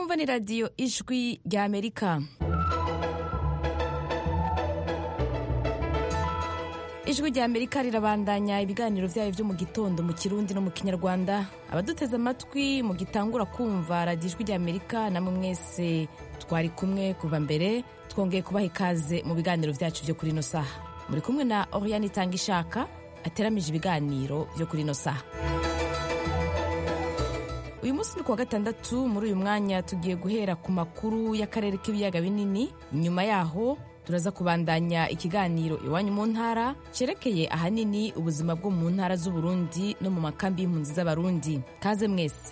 mwumva ni radiyo ijwi rya amerika ijwi rya amerika rirabandanya ibiganiro byayo byo mu gitondo mu kirundi no mu kinyarwanda abaduteze amatwi mu gitangura kumva radiyo ijwi rya amerika namwe mwese twari kumwe kuva mbere twongeye kubaha ikaze mu biganiro byacu byo kuri ino saha muri kumwe na oriyani itanga ishaka ateramije ibiganiro byo kuri ino saha uyu munsi ni kuwa gatandatu muri uyu mwanya tugiye guhera ku makuru y'akarere k'ibiyaga binini nyuma yaho turaza kubandanya ikiganiro iwanyu mu ntara cyerekeye ahanini ubuzima bwo mu ntara z'uburundi no mu makambi y'impunzi z'abarundi kaze mwese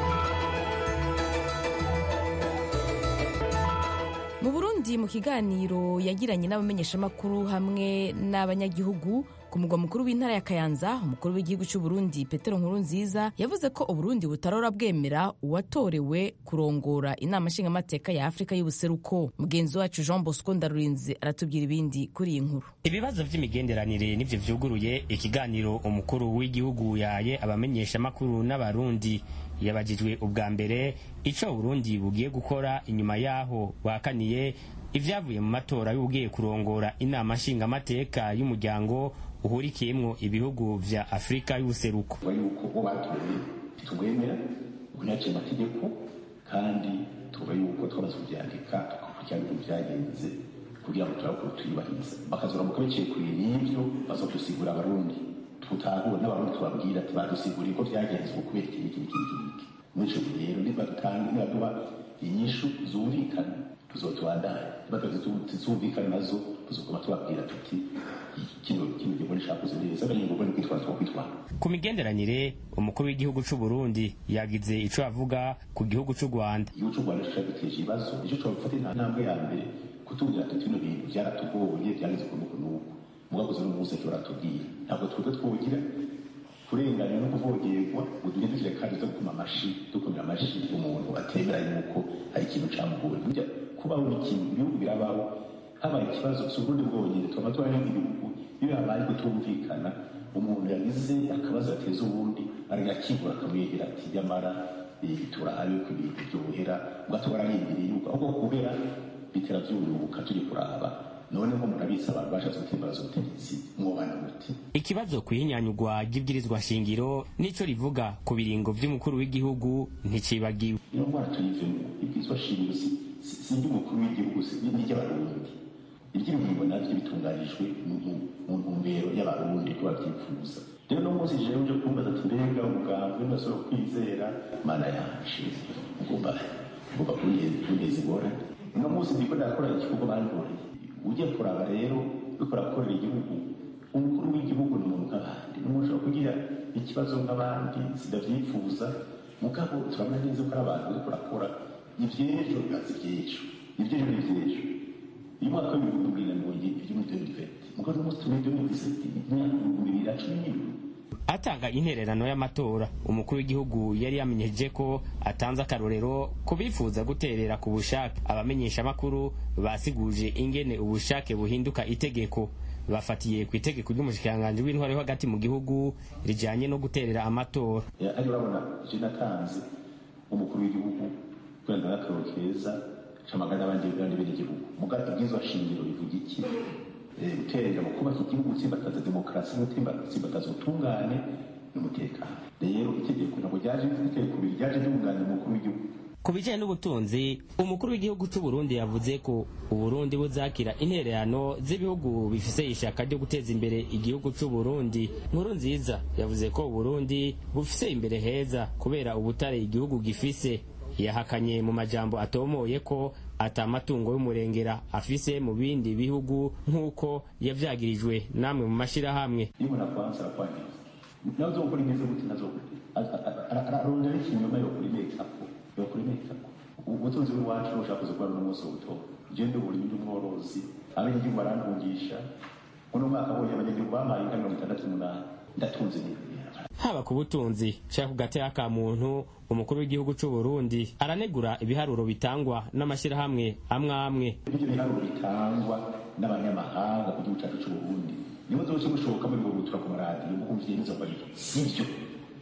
mu burundi mu kiganiro yagiranye n'abamenyeshamakuru hamwe n'abanyagihugu ku mugwa mukuru w'intara ya kayanza umukuru w'igihugu cy'u Burundi petero nkuru nziza yavuze ko uburundi butarora bwemera uwatorewe kurongora inama nshingamateka ya afurika y'ubuseruko mugenzi wacu jean bosco ndarurinze aratubwira ibindi kuri iyi nkuru ibibazo by'imigenderanire nivyo vyuguruye ikiganiro umukuru w'igihugu yaye abamenyeshamakuru n'abarundi yabajijwe ubwa mbere ico burundi bugiye gukora inyuma yaho bwakaniye ivyavuye mu matora y'ubugiye kurongora inama nshingamateka y'umuryango uhurikiyemwo ibihugu vya afurika y'ubuseruko yuko bo batoye tubwemera kunyaciye amategeko kandi tuba yuko twamaze kubyandika tukakurikirana ibintu byagenze kugira ngo turabe ukuntu tuyubahiriza bakazuramuka biciye kure n'ivyo bazodusigura abarundi tutahura n'abarundi tubabwira ati badusiguriye ko byagenze uku kubera iki n'iki n'iki n'iki muri ico gihe rero niba dutanga niba duha inyishu zumvikana tuzotubandanya niba tuzumvikana nazo tuzoguma tubabwira tuti kino kino gihugu nishakuze neza bari ngombwa ni kwitwara twakwitwara ku migenderanire umukuru w'igihugu c'u Burundi yagize ico avuga ku gihugu c'u Rwanda igihugu c'u Rwanda cyaduteje ibibazo icyo twafata intambwe ya mbere kutubwira tuti bino bintu byaratugoye byageze ku nuku nuku mugakoze n'umunsi cyo baratubwira ntabwo twebwe twogira kurenganya no kuvogerwa ngo duhindukire kandi zo gukoma amashi dukomera amashi umuntu atemera yuko hari ikintu camugoye burya kubaho ikintu ibihugu birabaho habaye ikibazo si ubundi bwonyine tuba tubanye ibihugu iyo habaye kutumvikana umuntu yagize akabazo ateza ubundi aragakingura akamwegera ati nyamara turahabe ko ibintu byohera ubwo tubararindiriye yuko ahubwo kubera bitera byurubuka turi kuraba noneho murabitsa abantu bashatse gutimbaza ubutegetsi mwobana muti ikibazo kwihinyanyurwa ry'ibwirizwa shingiro nico rivuga ku biringo vy'umukuru w'igihugu nticibagiwe iyo ndwara tuyivemo ibwirizwa shingiro si iry'umukuru w'igihugu si n'iry'abarundi iby'ibingo navyo bitunganijwe mu ntumbero y'abarundi ko bavyifuza rero no munsi jewe uje kumbaza ati mbega umugambwe ndasubira kwizera mana yanje ugomba ugomba kuneza ingorane uno munsi ndiko ndakora igikorwa bankoreye ujya kuraba rero uriko urakorera igihugu umukuru w'igihugu ni umuntu nk'abandi ni umuntu ushobora kugira ikibazo nk'abandi sidavyifuza mugabo turabona neza ko ari abantu uriko urakora ivy'ejo bibaza ivy'ejo ivy'ejo n'ivy'ejo uyu mwaka w'ibihumbi bibiri na mirongo ibiri muri deni venti mugabo uno munsi turi muri deni diseti imyaka ibihumbi bibiri na cumi n'ibiri atanga intererano y'amatora umukuru w'igihugu yari yamenyeje ko atanze akarorero ku bifuza guterera ku bushake abamenyeshamakuru basiguje ingene ubushake buhinduka itegeko bafatiye ku itegeko ry'umushikiranganji w'intwaro yo hagati mu gihugu rijanye no guterera amatora ari urabona je natanze umukuru w'igihugu kwenda n'akaroro keza camagana n'abandi bandi bene igihugu mugabo ibwirizwa shingiro bivuga iki guterera mu kubaka igihugu gutsimbataza demokarasi gutsimbataza ubutungane n'umutekano rero itegeko ntabwo ryaje itegeko biri ryaje ryunganira umukuru w'igihugu ku bijanye n'ubutunzi umukuru w'igihugu c'u Burundi yavuze ko uburundi buzakira intererano z'ibihugu bifise ishaka ryo guteza imbere igihugu c'u Burundi nkuru nziza yavuze ko uburundi bufise imbere heza kubera ubutare igihugu gifise yahakanye mu majambo atomoye ko ata matungo y'umurengera afise mu bindi bihugu nk'uko yavyagirijwe namwe mu mashirahamwe iyo umuntu akwanza arakwangiza nawe uzokora imeze gute nazo ararondera ikinyoma yokora imekako yokora imekako ubutunzi bw'iwacu nushaka kuza kubona n'umunsi w'ubutora je ndi uburimyi n'umworozi abanyagihugu barantungisha uno mwaka abonye abanyagihugu bamaye inka mirongo itandatu n'umunani ndatunze n'ibintu haba ku butunzi canke ku gateka ka muntu umukuru w'igihugu c'u Burundi aranegura ibiharuro bitangwa n'amashirahamwe amwe amwe ibyo biharuro bitangwa n'abanyamahanga ku gihugu cyacu cy'u Burundi niba zose mushoboka muri ngo gutura ku maradiyo mukumviye n'izo mbariro sivyo sivyo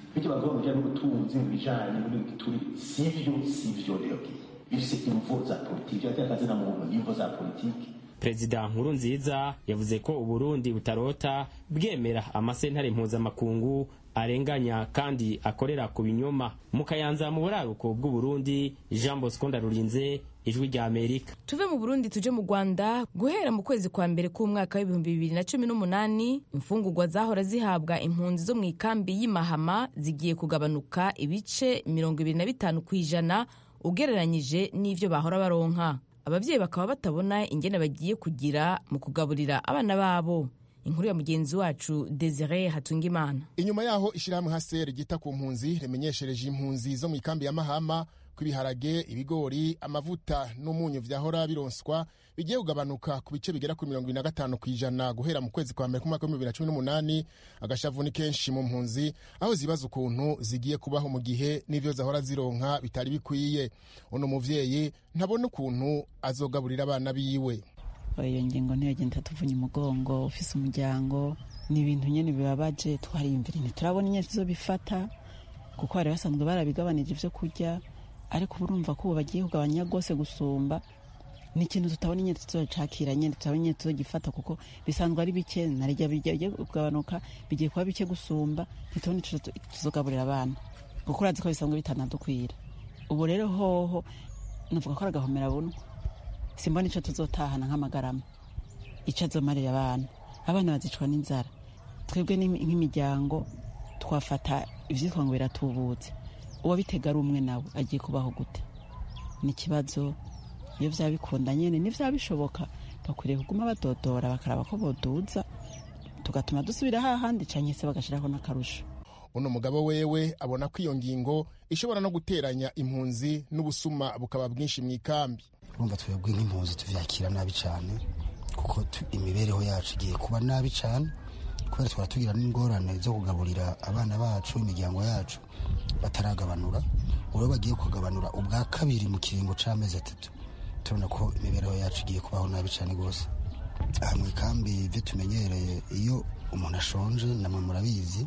bityo bavuga mu bijyanye n'ubutunzi mu bijyanye n'ibituri sivyo sivyo rero bifise imvo za politiki atari akazi na muntu n'imvo za politiki perezida nkuru nziza yavuze ko uburundi butarota bwemera amasentare mpuzamakungu arenganya kandi akorera ku binyoma mu kayanza mu buraruko bw'uburundi jean bosco ndarurinze ijwi rya amerika tuve mu burundi tuje mu rwanda guhera mu kwezi kwa mbere k'umwaka w'ibihumbi bibiri na cumi n'umunani imfungurwa zahora zihabwa impunzi zo mu ikambi y'imahama zigiye kugabanuka ibice mirongo ibiri na bitanu ku ijana ugereranyije n'ivyo bahora baronka ababyeyi bakaba batabona ingene bagiye kugira mu kugaburira abana babo inkuru ya mugenzi wacu desire hatungimana inyuma yaho ishyirahamwe haseri ryita ku mpunzi rimenyeshereje impunzi zo mu ikambi ya mahama ko ibiharage ibigori amavuta n'umunyu vyahora bironswa bigiye kugabanuka ku bice bigera kuri mirongo ibiri na gatanu ku ijana guhera mu kwezi kwa mbere k'umwaka w'ibihumbi bibiri na cumi n'umunani agashavu ni kenshi mu mpunzi aho zibaza ukuntu zigiye kubaho mu gihe n'ivyo zahora zironka bitari bikwiye uno muvyeyi ntabona ukuntu azogaburira abana biwe iyo ngingo ntiyagenda tuvunya umugongo ufise umuryango ni ibintu nyene bibabaje twariyumvira ntiturabona inyene tuzobifata kuko bari basanzwe barabigabanije ivyo kurya ariko ubu urumva ko ubu bagiye kugabanya rwose gusumba ni ikintu tutabona inyene tuzocakira nyene tutabona inyene tuzogifata kuko bisanzwe ari bike narirya bigiye kugabanuka bigiye kuba bike gusumba ntitubona ico tuzogaburira abana kuko urazi ko bisanzwe bitanadukwira ubu rero hoho navuga ko ari agahomera bunwa simbona ico tuzotahana nk'amagarama ico azomarira abana abana bazicwa n'inzara twebwe nk'imiryango twafata ivyitwa ngo biratubutse uwabitega ari umwe nawe agiye kubaho gute ni ikibazo iyo vyaba bikunda nyene n'ivyaba bishoboka bakwiriye kuguma badodora bakaraba ko boduza tugatuma dusubira hahandi canke se bagashiraho n'akarusho uno mugabo wewe abona ko iyo ngingo ishobora no guteranya impunzi n'ubusuma bukaba bwinshi mu ikambi urumva twebwe nk'impunzi tuvyakira nabi cane kuko imibereho yacu igiye kuba nabi cane kubera twara tugira n'ingorane zo kugaburira abana bacu imiryango yacu bataragabanura ubu bagiye kugabanura ubwa kabiri mu kiringo c'amezi atatu turabona ko imibereho yacu igiye kubaho nabi cane rwose aha mu ikambi ivyo tumenyereye iyo umuntu ashonje namwe murabizi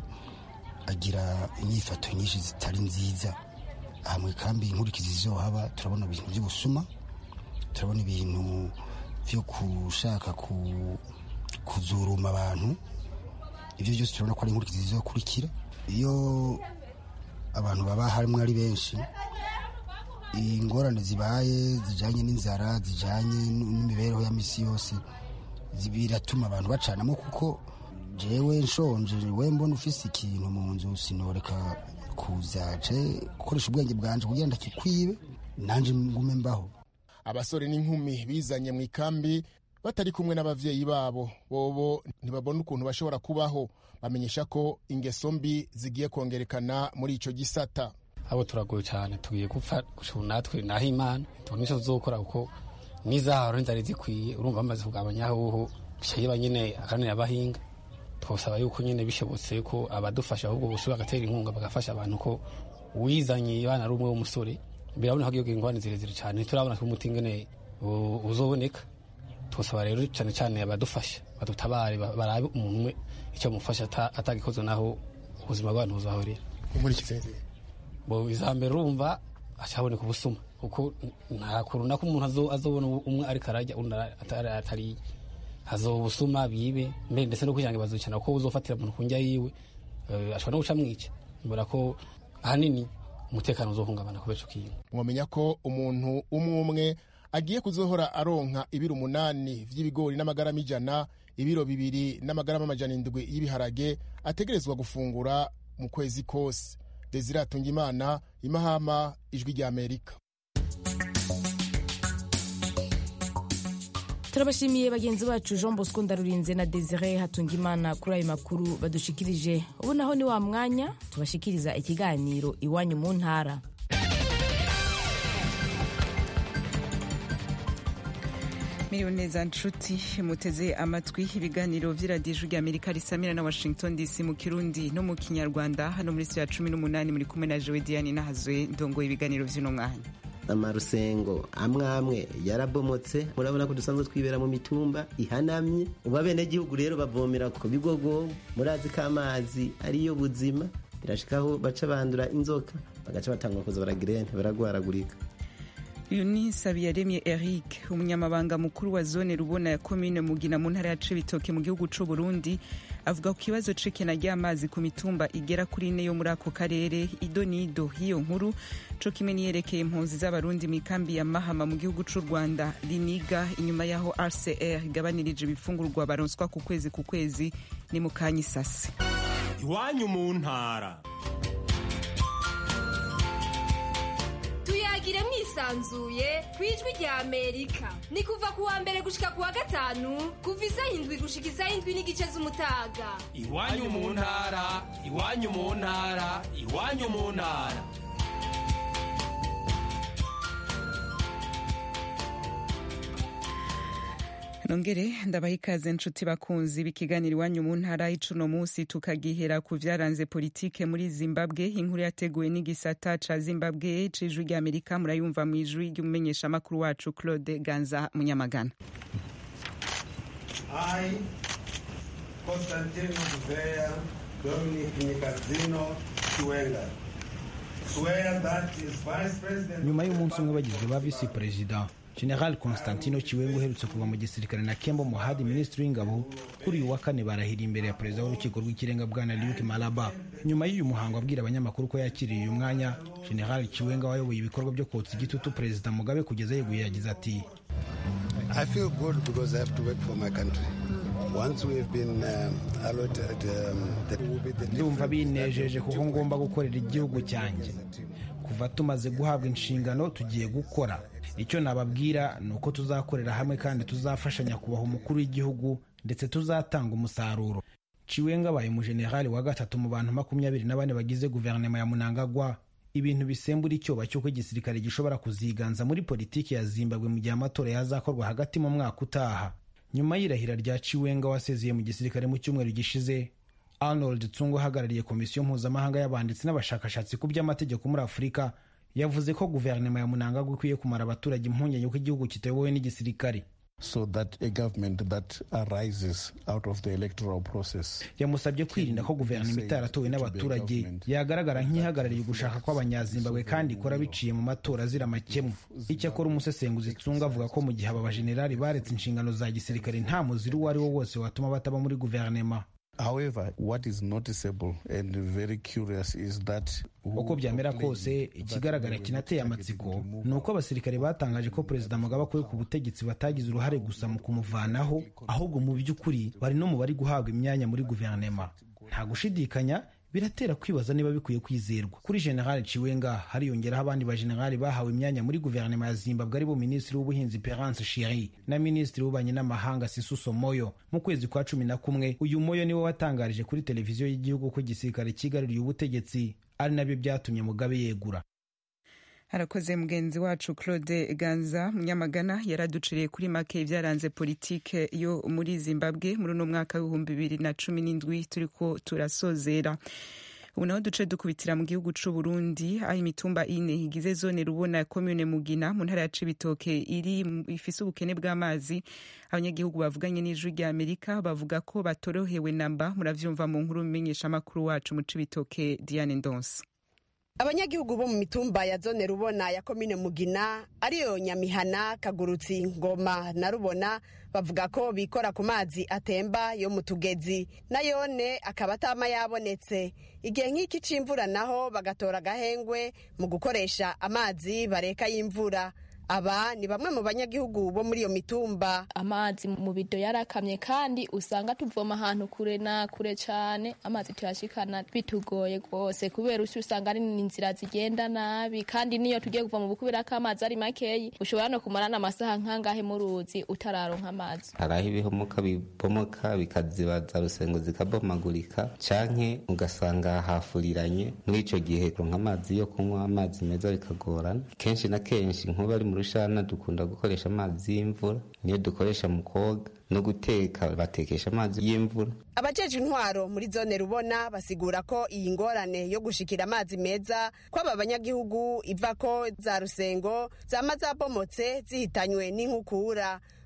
agira inyifato nyinshi zitari nziza aha mu ikambi inkurikizi zizohaba turabona ibintu vy'ubusuma turabona ibintu vyo gushaka kuzuruma abantu ivyo byose turabona ko ari inkurikizi zizokurikira iyo abantu baba harimwo ari benshi ingorane zibaye zijanye n'inzara zijanye n'imibereho ya misi yose biratuma abantu bacanamo kuko jewe nshonje we mbona ufise ikintu mu nzu sinoreka kuzaje gukoresha ubwenge bwanje kugira ndakikwibe nanje ngume mbaho abasore n'inkumi bizanye mu ikambi batari kumwe n'abavyeyi babo bobo ntibabona ukuntu bashobora kubaho bamenyesha ko ingeso mbi zigiye kongerekana muri ico gisata abo turagoye cyane tugiye gupfa gushura natwe naho imana tubona icyo tuzokora kuko n'izaharo ntizari zikwiye urumva bamaze kugabanya hoho bishayeba nyine akanira abahinga twasaba yuko nyine bishobotse ko abadufasha ahubwo bose bagatera inkunga bagafasha abantu ko wizanye abana ari umwe w'umusore birabona ko iyo ingorane zirezire cyane turabona ko umuti ingene uzoboneka twasaba rero cyane cyane abadufasha badutabare barabe umuntu umwe icyo amufasha atagikoze naho ubuzima bw'abantu buzahorera inkurikizi bo izambere urumva acaboneka ubusuma kuko nta kuntu nako umuntu azobona umwe ariko arajya undi atariye hazoba ubusuma bibe mbere ndetse no kwijanga bazicana kuko uzofatira umuntu ku njya yiwe ashobora no guca mwica mbona ko ahanini umutekano uzohungabana kubera ico kintu mwamenya ko umuntu umwe umwe agiye kuzohora aronka ibiro umunani vy'ibigori n'amagarama ijana ibiro bibiri n'amagarama amajana indwi y'ibiharage ategerezwa gufungura mu kwezi kose desire atungimana imahama ijwi rya amerika turabashimiye bagenzi bacu jean bosco ndarurinze na desire hatungimana kuri ayo makuru badushikirije ubu naho ni wa mwanya tubashikiriza ikiganiro iwanyu mu ntara miriwe neza nshuti muteze amatwi ibiganiro vy'iradiyo rya amerika risamira na washington dc mu kirundi no mu kinyarwanda hano muri si ya cumi n'umunani muri kumwe na jewe diane nahazwe ndongoye ibiganiro vy'uno mwanya amarusengo amwe amwe yarabomotse murabona ko dusanzwe twibera mu mitumba ihanamye ubu abenegihugu rero bavomera ku bigogo murazi ko amazi ariyo buzima birashikaho baca bandura inzoka bagaca batangura kuza baragira baragwaragurika uyu ni sabiyaremye eric umunyamabanga mukuru wa zone rubona ya komine mugina mu ntara ya cibitoke mu gihugu c'u burundi avuga ku kibazo c'ikena ry'amazi ku mitumba igera kuri ine yo muri ako karere ido n'ido y'iyo nkuru co kimwe niyerekeye impunzi z'abarundi mu ikambi ya mahama mu gihugu c'u rwanda riniga inyuma y'aho rcr igabanirije ibifungurwa baronswa ku kwezi ku kwezi ni mu kanya isase iwanyu mu ntara tuyagire mwisanzuye ku ijwi rya amerika ni kuva ku wa mbere gushika ku wa gatanu kuva isaha indwi gushika isaha indwi n'igice z'umutaga iwanyu mu ntara iwanyu mu ntara iwanyu mu ntara nongere ndabaha ikaze nshuti bakunzi b'ikiganiro iwanyu mu ntara y'icuno munsi tukagihera ku vyaranze politike muri zimbabwe inkuru yateguwe n'igisata ca zimbabwe c'ijwi ry'amerika murayumva mu ijwi ry'umumenyeshamakuru wacu claude ganza munyamagana I, Constantino Gouveia, Dominic Nicazino Chiwenga, swear that his Vice President... nyuma y'umunsi umwe bagizwe ba visi perezida general constantino kiwengo uherutse kuva mu gisirikare na kembo muhadi minisitiri w'ingabo kuri uyu wa kane barahira imbere ya perezida w'urukiko rw'ikirenga bwana luke malaba nyuma y'uyu muhango abwira abanyamakuru ko yakiriye uyu mwanya general kiwenga wayoboye ibikorwa byo kotsa igitutu perezida mugabe kugeza yeguye yagize ati I feel good because I have to work for my country. Once we have been um, allotted, um, that will be the ndumva binejeje kuko ngomba gukorera igihugu cyanjye kuva tumaze guhabwa inshingano tugiye gukora icyo nababwira ni uko tuzakorera hamwe kandi tuzafashanya kubaha umukuru w'igihugu ndetse tuzatanga umusaruro ciwenga abaye umujenerali wa gatatu mu bantu makumyabiri na bane bagize guverinoma ya munangagwa ibintu bisembura icyoba cy'uko igisirikare gishobora kuziganza muri politiki ya zimbabwe mu gihe amatora yazakorwa hagati mu mwaka utaha nyuma y'irahira rya ciwenga wasezeye mu gisirikare mu cyumweru gishize arnold tsungu uhagarariye komisiyo mpuzamahanga y'abanditsi n'abashakashatsi ku by'amategeko muri afurika yavuze ko guverinoma ya munangagwa ikwiye kumara abaturage impungenge ko igihugu kitayobowe n'igisirikare so that a government that arises out of the electoral process yamusabye kwirinda ko guverinoma itaratowe n'abaturage yagaragara nk'ihagarariye ugushaka kw'abanyazimbabwe kandi ikora biciye mu matora azira amakemwa icyakora umusesenguzi tsunga avuga ko mu gihe aba bajenerali baretse inshingano za gisirikare nta muziri uwo ari wo wose watuma bataba muri guverinoma However, what is noticeable and very curious is that uko byamera kose ikigaragara kinateye amatsiko ni uko abasirikare batangaje ko perezida mugabe akuwe ku butegetsi batagize uruhare gusa mu kumuvanaho ahubwo mu by'ukuri bari no mu bari guhabwa imyanya muri guverinoma nta gushidikanya biratera kwibaza niba bikwiye kwizerwa kuri general ciwenga hariyongeraho abandi bajenerali bahawe imyanya muri guverinoma ya zimbabwe aribo minisitiri w'ubuhinzi perance shiri na minisitiri w'ububanyi n'amahanga sisuso moyo mu kwezi kwa cumi na kumwe uyu moyo niwe watangarije kuri televiziyo y'igihugu ko igisirikare cyigaruriye ubutegetsi ari nabyo byatumye mugabe yegura harakoze mugenzi wacu claude ganza munyamagana yaraduciriye kuri make ibyaranze politike yo muri zimbabwe muri uno mwaka w'ibihumbi bibiri na cumi n'indwi turiko turasozera ubu naho duce dukubitira mu gihugu c'u Burundi aho imitumba ine igize zone rubona ya commune mugina mu ntara ya cibitoke iri ifise ubukene bw'amazi abanyagihugu bavuganye n'ijwi rya amerika bavuga ko batorohewe namba muravyumva mu nkuru menyesha amakuru wacu mu cibitoke diane ndonse abanyagihugu bo mu mitumba ya zone rubona ya komine mugina ariyo nyamihana kagurutsi ngoma na rubona bavuga ko bikora ku mazi atemba yo mu tugezi nayone akaba atama yabonetse igihe nk'iki c'imvura naho bagatora agahengwe mu gukoresha amazi bareka y'imvura aba ni bamwe mu banyagihugu bo muri iyo mitumba amazi mu bido yarakamye kandi usanga tuvoma ahantu kure na kure cyane amazi tuyashikana bitugoye rwose kubera usi usanga ari inzira zigenda nabi kandi niyo tugiye kuva mu bukubera ko amazi ari makeyi ushobora no kumara n'amasaha nk'angahe mu ruzi utararonka amazi hari aho ibihomoka bibomoka bikazibaza rusengo zikabomagurika canke ugasanga hafuriranye muri ico gihe kuronka amazi yo kunywa amazi meza bikagorana kenshi na kenshi nkuba ari mu rushana dukunda gukoresha amazi y'imvura niyo dukoresha mu koga no guteka batekesha amazi y'imvura abajeje intwaro muri zone rubona basigura ko iyi ngorane yo gushikira amazi meza kw'aba banyagihugu iva ko za rusengo zama zabomotse zihitanywe n'inkukura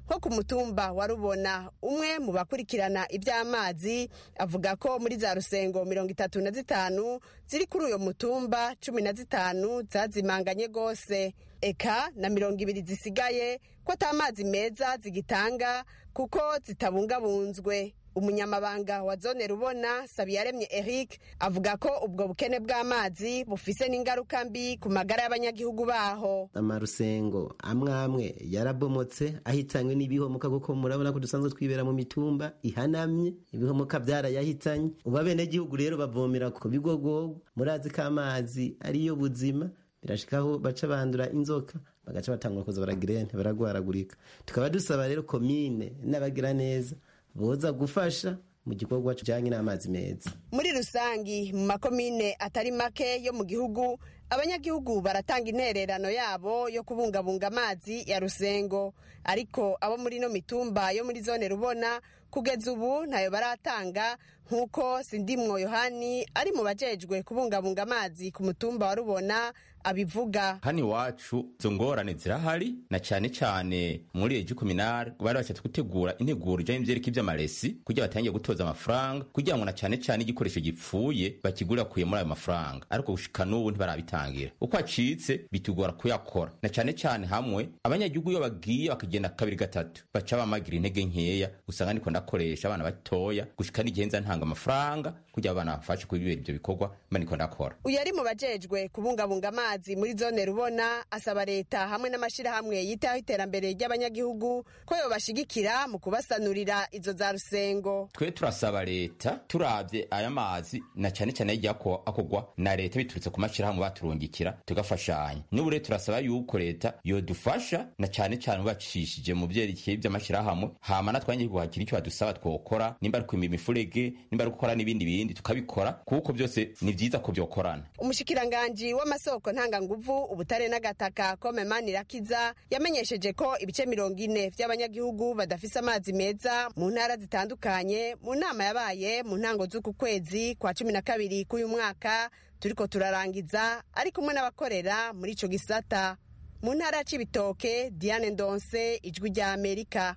nko ku mutumba wa rubona umwe mu bakurikirana iby'amazi avuga ko muri za rusengo mirongo itatu na zitanu ziri kuri uyo mutumba cumi na zitanu zazimanganye rwose eka na mirongo ibiri zisigaye ko ata mazi meza zigitanga kuko zitabungabunzwe umunyamabanga wa zone rubona sabiyaremye eric avuga ko ubwo bukene bw'amazi bufise n'ingaruka mbi ku magara y'abanyagihugu baho amarusengo amwe amwe yarabomotse ahitanywe n'ibihomoka kuko murabona ko dusanzwe twibera mu mitumba ihanamye ibihomoka byarayahitanye ubu abenegihugu rero bavomera ku bigogogo murazi ko amazi ariyo buzima birashikaho baca bandura inzoka bagaca batangura kuza baragirene baragwaragurika tukaba dusaba rero komine n'abagira neza boza gufasha mu gikorwa kijyanye n'amazi meza muri rusangi mu makomine atari make yo mu gihugu abanyagihugu baratanga intererano yabo yo kubungabunga amazi ya rusengo ariko abo muri ino mitumba yo muri zone rubona kugeza ubu ntayo baratanga nk'uko sindimwo yohani ari mu bajejwe kubungabunga amazi ku mutumba wa rubona abivuga hano iwacu izo ngorane zirahari na cyane cyane muri ejo kuminari bari bashatse gutegura integuro ijyanye n'ibyerekeye by'amaresi kugira batangiye gutoza amafaranga kugira ngo na cyane cyane igikoresho gipfuye bakigura kuye muri ayo mafaranga ariko gushika n'ubu ntibarabitangira uko acitse bitugora kuyakora na cyane cyane hamwe abanyagihugu iyo bagiye bakagenda kabiri gatatu baca bamagira intege nkeya usanga niko ndakoresha abana batoya gushika n'igihe nza ntanga amafaranga kugira abana bafashe kuri ibyo bikorwa mba niko ndakora uyu ari mu bajejwe kubungabunga amazi muri zone rubona asaba leta hamwe n'amashyirahamwe yitaho iterambere ry'abanyagihugu ko yobashigikira mu kubasanurira izo za rusengo twe turasaba leta turabye aya mazi na cyane cyane yagiye akogwa na leta biturutse ku mashyirahamwe baturungikira tugafashanya n'ubu rero turasaba yuko leta yodufasha na cyane cyane bacishije mu byerekeye by'amashyirahamwe hama natwe abanyagihugu hakiri icyo badusaba twokora nimba ari kwima imifurege nimba ari gukora n'ibindi bindi tukabikora kuko byose ni byiza ko byokorana umushikiranganji w'amasoko ntanganguvu ubutare n'agataka kome manirakiza yamenyesheje ko ibice mirongo ine by'abanyagihugu badafise amazi meza mu ntara zitandukanye mu nama yabaye mu ntango z'uku kwezi kwa cumi na kabiri k'uyu mwaka turiko turarangiza ari kumwe n'abakorera muri ico gisata mu ntara ya cibitoke diane ndonse ijwi rya amerika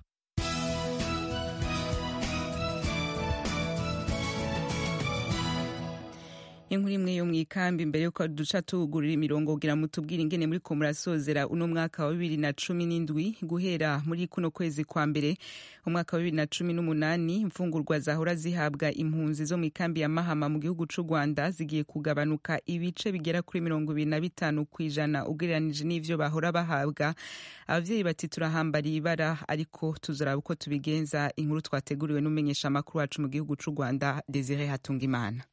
inkuru imwe yo mu ikambi mbere yuko duca tugurira imirongo kugira ngo tubwire ingene muri ko murasozera uno mwaka wa bibiri na cumi n'indwi guhera muri kuno kwezi kwa mbere umwaka wa bibiri na cumi n'umunani imfungurwa zahora zihabwa impunzi zo mu ikambi ya mahama mu gihugu c'u rwanda zigiye kugabanuka ibice bigera kuri mirongo ibiri na bitanu ku ijana ugereranije n'ivyo bahora bahabwa abavyeyi bati turahambariye ibara ariko tuzaraba uko tubigenza inkuru twateguriwe n'umumenyesha amakuru wacu mu gihugu c'u rwanda desire hatungimana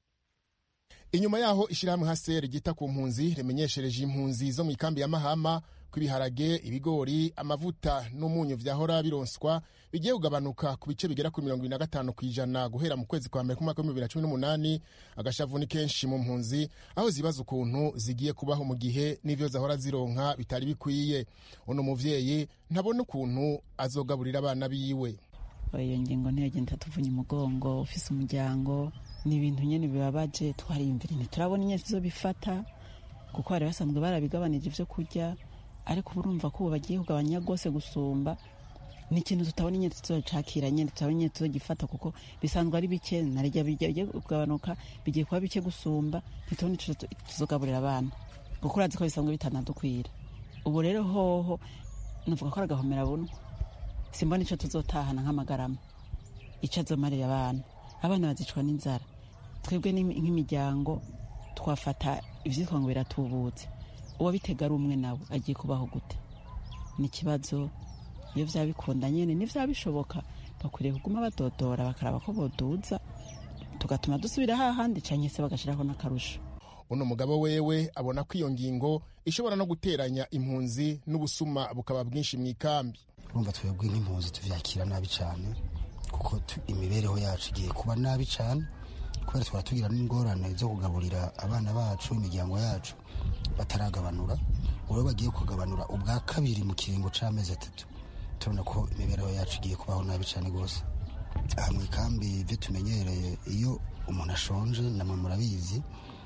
inyuma yaho ishyirahamwe haseri ryita ku mpunzi rimenyeshereje impunzi zo mu ikambi ya mahama ko ibiharage ibigori amavuta n'umunyu vyahora bironswa bigiye kugabanuka ku bice bigera kuri mirongo ibiri na gatanu ku ijana guhera mu kwezi kwa mbere k'umwaka w'ibihumbi bibiri na cumi n'umunani agashavu ni kenshi mu mpunzi aho zibaza ukuntu zigiye kubaho mu gihe n'ivyo zahora zironka bitari bikwiye uno muvyeyi ntabona ukuntu azogaburira abana biwe iyo ngingo ntiyagenda tuvunye umugongo ufise umuryango ni ibintu nyine bibabaje twariyumvira ntiturabona inyezi zo bifata kuko bari basanzwe barabigabanije ibyo kurya ariko ubu urumva ko ubu bagiye kugabanya rwose gusumba ni ikintu tutabona inyezi tuzocakira nyine tutabona inyezi tuzogifata kuko bisanzwe ari bike narya bigiye kugabanuka bigiye kuba bike gusumba ntitubona ico tuzogaburira abana kuko urazi ko bisanzwe bitanadukwira ubu rero hoho nuvuga ko ari agahomera bunwa simbona ico tuzotahana nk'amagarama ico azomarira abana abana bazicwa n'inzara twebwe nk'imiryango twafata ivyitwa ngo biratubutse uwo bitega ari umwe nawe agiye kubaho gute ni ikibazo iyo vyaba bikunda nyene n'ivyaba bishoboka bakwiriye kuguma badodora bakaraba ko boduza tugatuma dusubira hahandi canke se bagashirako n'akarusho uno mugabo wewe abona ko iyo ngingo ishobora no guteranya impunzi n'ubusuma bukaba bwinshi mu ikambi urumva twebwe nk'impunzi tuvyakira nabi cane kuko imibereho yacu igiye kuba nabi cyane kubera twara tugira n'ingorane zo kugaburira abana bacu imiryango yacu bataragabanura ubu bagiye kugabanura ubwa kabiri mu kiringo cy'amezi atatu turabona ko imibereho yacu igiye kubaho nabi cyane rwose aha mu ikambi ibyo tumenyereye iyo umuntu ashonje namwe murabizi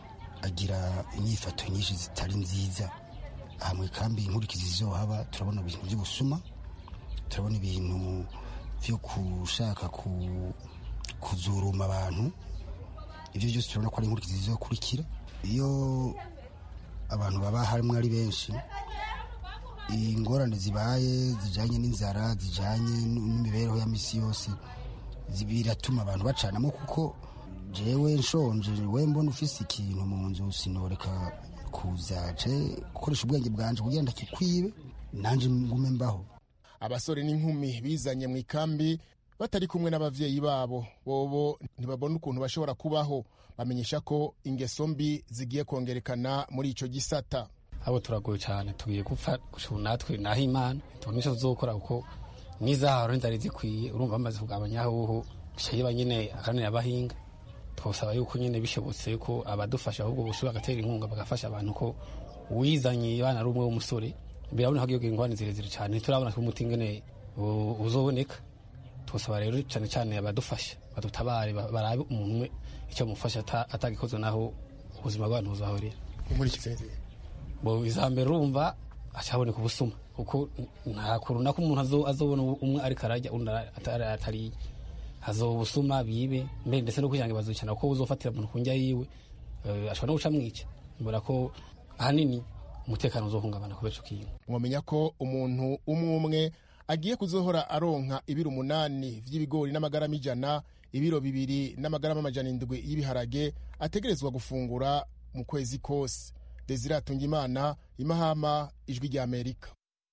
agira inyifato nyinshi zitari nziza aha mu ikambi inkurikizi zizohaba turabona ibintu by'ubusuma turabona ibintu byo gushaka kuzuruma abantu ibyo byose turabona ko ari inkurikizi zizokurikira iyo abantu baba harimo ari benshi ingorane zibaye zijyanye n'inzara zijyanye n'imibereho ya misi yose biratuma abantu bacanamo kuko jewe nshonje we mbona ufise ikintu mu nzu sinoreka kuzaje gukoresha ubwenge bwanje kugira ndakikwibe nanje ngume mbaho abasore n'inkumi bizanye mu ikambi batari kumwe n'abavyeyi babo bobo ntibabona ukuntu bashobora kubaho bamenyesha ko ingeso mbi zigiye kongerekana muri ico gisata abo turagoye cyane tugiye gupfa gushura natwe naho imana tubona icyo tuzokora kuko n'izaharo ntizari zikwiye urumva bamaze kugabanya ahuhu bishayiba nyine akanira abahinga twasaba yuko nyine bishobotse ko abadufasha ahubwo busubira bagatera inkunga bagafasha abantu ko uwizanye abana ari umwe w'umusore birabona ko igihugu ingwani zirezire cyane turabona ko umuti ngene uzoboneka twasaba rero cyane cyane abadufasha badutabare barabe umuntu umwe icyo mufasha atagikoze naho ubuzima bw'abantu buzahorera muri iki bo izambere urumva acaboneka ubusuma kuko nta kuntu nako umuntu azobona umwe ariko arajya undi atariye hazoba ubusuma bibe mbere ndetse no kugira ngo bazukina kuko uzofatira umuntu ku njya yiwe ashobora no guca mwica mbona ko ahanini umutekano uzohungabana kubera ico kintu mwamenya ko umuntu umwe umwe agiye kuzohora aronka ibiro umunani vy'ibigori n'amagarama ijana ibiro bibiri n'amagarama amajana indwi y'ibiharage ategerezwa gufungura mu kwezi kose desire atungimana imahama ijwi rya amerika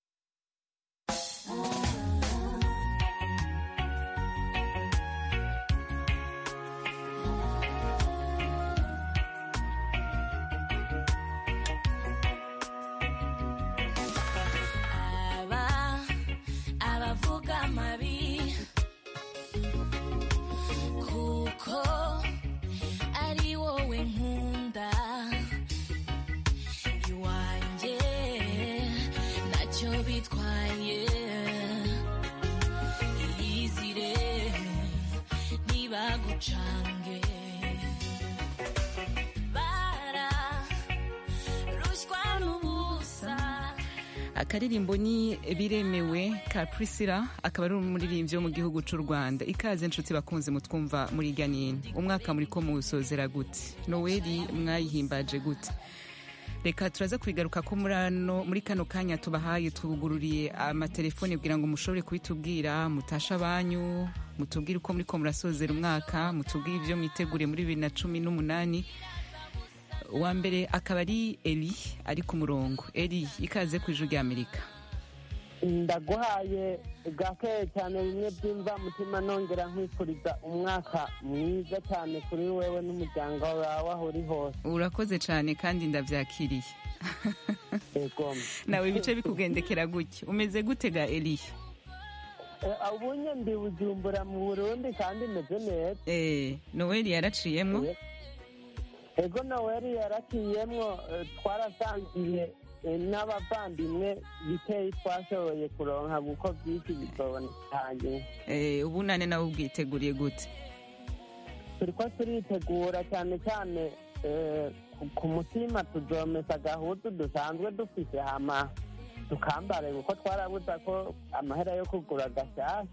akaririmbo ni biremewe ka prisila akaba ari umuririmbyi wo mu gihugu cy'u rwanda ikaze inshuti bakunze mutwumva muri ganini umwaka muri ko muwusozera gute noweli mwayihimbaje gute reka turaza kubigaruka ko muri kano kanya tubahaye tugururiye amatelefone kugira ngo mushobore kubitubwira mutashe abanyu mutubwire uko muri ko murasozera umwaka mutubwire ibyo mwitegure muri bibiri na cumi n'umunani uwa mbere akaba ari eri ari ku murongo eri ikaze ku ijuru ry'amerika ndaguhaye gake cyane bimwe byumva mutima nongera nkwifuriza umwaka mwiza cyane kuri wewe n'umuryango wawe aho uri hose urakoze cyane kandi ndabyakiriye nawe ibice bikugendekera gutya umeze gute ga eri ubunye ndi bujumbura mu burundi kandi meze neza noweli yaraciyemo ego noweli yaraciyemo twarasangiye n'abavandimwe bikeyi twashoboye kuronka kuko byinshi bitobonekanye ubu nane nawe ubwiteguriye gute turi ko turitegura cyane cyane ku mutima tuzomesa agahutu dusanzwe dufite hama tukambare kuko twarabuza ko amahera yo kugura gashyashya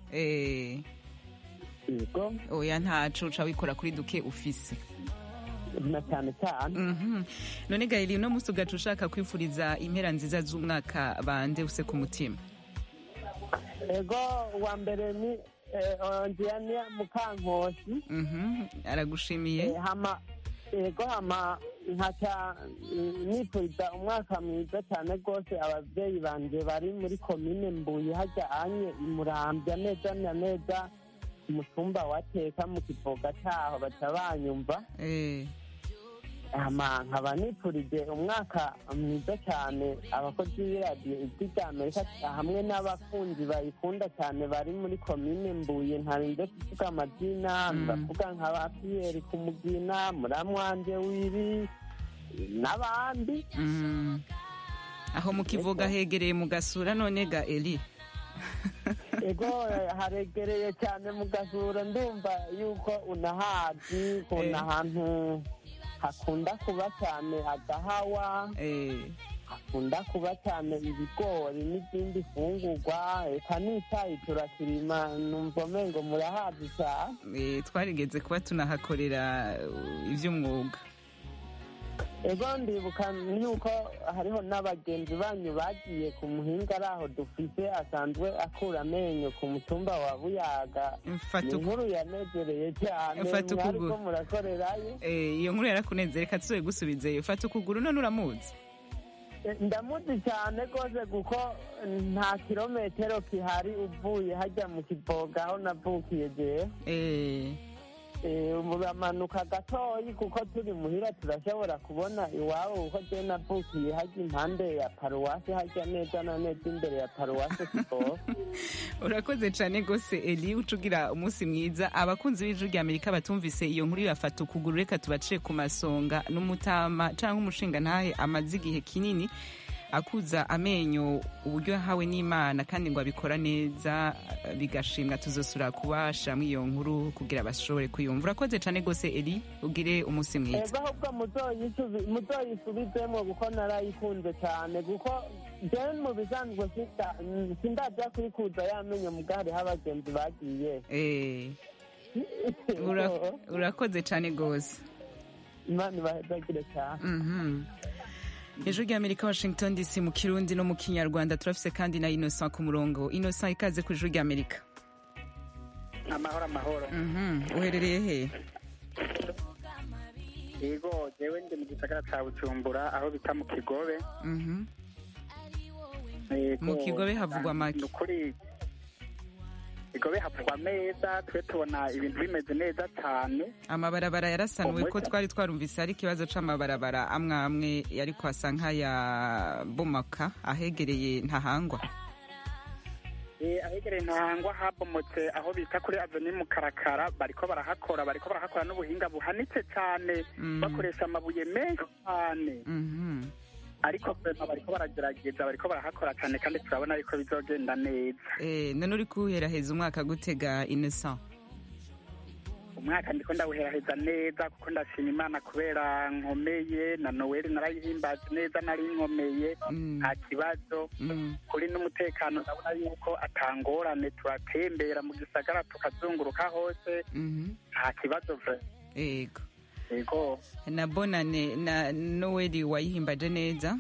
yego oya ntacu uca wikora kuri duke ufise na cyane cyane none gahiri uno munsi ugaca ushaka kwifuriza impera nziza z'umwaka bande use ku mutima ego wa mbere ni onjiyaniya mukankosi aragushimiye hama ego hama nkaca nifuriza umwaka mwiza cyane rwose ababyeyi banje bari muri komine mbuye hajya anye imurambya neza na neza umutumba wateka mu kivoga cyaho baca banyumva nkaba nifurije umwaka mwiza cyane abakozi b'iradiyo ijwi rya amerika hamwe n'abakunzi bayikunda cyane bari muri komine mbuye ntarinze kuvuga amazina ndavuga nka ba piyeri ku mugina muramwanje wiri n'abandi aho mu kivuga hegereye mu gasura none ga eri ego haregereye cyane mu gasura ndumva yuko unahazi ukunda ahantu hakunda kuba cyane agahawa hakunda kuba cyane ibigori n'izindi fungurwa eka n'icyayi turakirima numva umengo murahazi cyane Eh, twarigeze kuba tunahakorera uh, ivy'umwuga ego ndibuka yuko hariho n'abagenzi banyu bagiye ku muhinga ari aho dufise asanzwe akura amenyo ku mutumba wa buyaga Mfata ni uku- inkuru yanezereye cyane Mfata mwariko ukuguru. murakorerayo Eh, iyo nkuru yarakuneze reka tuzoye gusubizeyo fata ukuguru none uramuzi Eh, ndamuzi cyane rwose kuko nta kirometero kihari uvuye hajya mu kivoga aho navukiye jewe Eh, uramanuka gatoyi kuko turi muhira turashobora kubona iwabo kuko je navukiye hajya impande ya paruwasi hajya neza na neza imbere ya paruwasi kivoga urakoze cyane rwose eli uca ugira umunsi mwiza abakunzi b'ijwi rya amerika batumvise iyo nkuru yafata ukuguru reka tubacire ku masonga n'umutama cyangwa umushinga ntahe amaze igihe kinini akuza amenyo uburyo yahawe n'imana kandi ngo abikora neza bigashimwa tuzosura kubashiramo iyo nkuru kugira bashobore kuyumva urakoze cyane rwose eli ugire umunsi mwiza ego ahubwo muzoyisubi- muzoyisubizemo kuko narayikunze cyane kuko jewe mu bisanzwe sinda- sindaja kuyikuza yamenyo mugabo hariho abagenzi bagiye Eh, ura- urakoze cyane rwose imana ibahezagire cyane Mhm. ijwi ry'amerika washington dc mu kirundi no mu kinyarwanda turafise kandi na innocent ku murongo innocent ikaze ku ijwi ry'amerika amahoro amahoro Mhm. uherereye he yego jewe ndi mu gisagara ca bujumbura aho bita mu kigobe Mhm. Yego, Mu Kigobe havugwa make. ni ukuri kigobe havugwa meza twe tubona ibintu bimeze neza cyane amabarabara yarasanuwe ko Umuco. twari twarumvise hari ikibazo c'amabarabara amwe amwe ariko asa nk'ayabomoka ahegereye ntahangwa Eh, ahegereye ntahangwa habomotse aho bita kuri aveni mu karakara bariko barahakora bariko barahakora n'ubuhinga buhanitse cyane Mm. bakoresha amabuye menshi cyane Mhm. ariko vrema bariko baragerageza bariko barahakora cyane kandi turabona ariko bizogenda neza Eh, none uri kuheraheza umwaka gutega innocent umwaka ndiko ndawuheraheza neza kuko ndashima imana kubera nkomeye na noweli narayihimbaza neza nari nkomeye nta kibazo Mm. kuri n'umutekano ndabona yuko atangorane turatembera mu gisagara tukazunguruka hose Mhm. nta kibazo vre yego yego na bonane na noweli wayihimbaje neza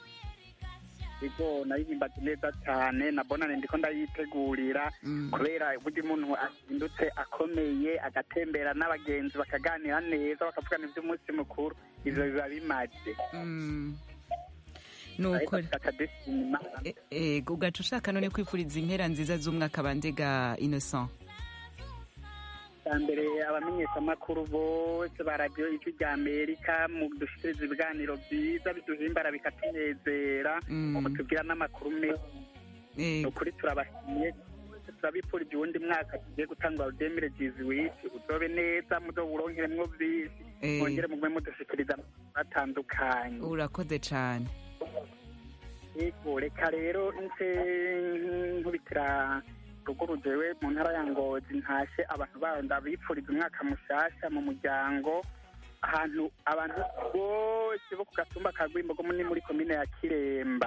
yego narihimbaza neza cyane na bonane ndiko ndayitegurira Mm. kubera burya umuntu ahindutse akomeye agatembera n'abagenzi bakaganira neza bakavugana iby'umunsi mukuru ivyo biba bimaze Mm. nuko E- ego ugaca ushaka none kwifuriza impera nziza z'umwaka bandega innocent bwa mbere abamenyeshamakuru bose ba radiyo ijwi rya amerika mu dushikiriza ibiganiro byiza biduhimbara bikatunezera Mm. mutubwira n'amakuru meza ni ukuri turabashimiye turabifurije uwundi mwaka tugiye gutanga udemire jizi wisi uzobe neza muzowuronkeremwo byinshi Eh. mwongere mugume mudushikiriza amakuru atandukanye urakoze cyane yego reka rero nce nkubitira ruguru jewe mu ntara ya ngozi ntashe abantu baho ndabipfuriza umwaka mushasha mu muryango ahantu abantu bose bo ku gatumba ka rwimbogo ni muri komine ya kiremba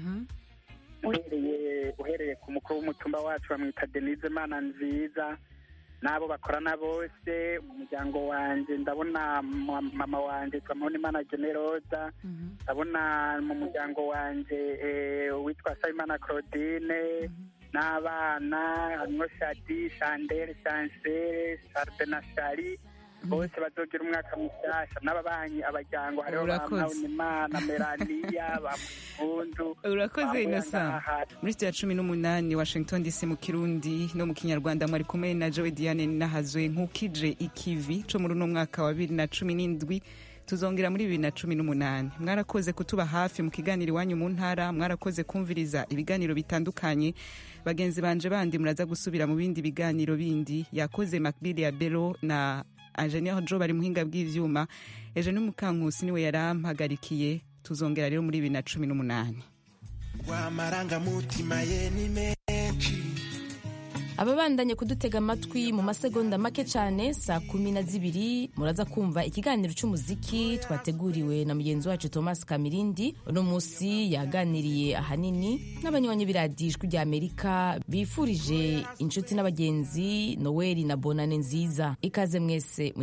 uhereye uhereye ku mukuru w'umutumba wacu bamwita denise mana nziza n'abo bakorana bose mu muryango wanjye ndabona ma- mama wanjye twamubona imana generoza ndabona mu muryango wanjye eh, uwitwa sayimana claudine n'abana harimo shadi shandere shansere sharde na shari bose bazogira umwaka mushyashya n'ababanyi abajyango hariho ba Urakoze. Mpawunimana melaniya ba mukundu urakoze innocent muri sitiya cumi n'umunani washington dc mu kirundi no mu kinyarwanda mwari kumwe na joe diane nahazwe nk'ukije ikivi co muri uno mwaka wa bibiri na cumi n'indwi tuzongera muri bibiri na cumi n'umunani mwarakoze kutuba hafi mu kiganiro iwanyu mu ntara mwarakoze kumviriza ibiganiro bitandukanye bagenzi banje bandi muraza gusubira mu bindi biganiro bindi yakoze macbill ya bero na ingenieur jo bari muhinga bw'ivyuma ejo ni mukankusi niwe yarampagarikiye tuzongera rero muri bibiri na cumi n'umunani rw'amarangamutima ye ni menshi ababandanye kudutega amatwi mu masegonda make cyane saa kumi na zibiri muraza kumva ikiganiro cy'umuziki twateguriwe na mugenzi wacu thomas kamirindi uno munsi yaganiriye ahanini n'abanywanyi b'iradijwi rya amerika bifurije inshuti n'abagenzi noweli na bonane nziza ikaze mwese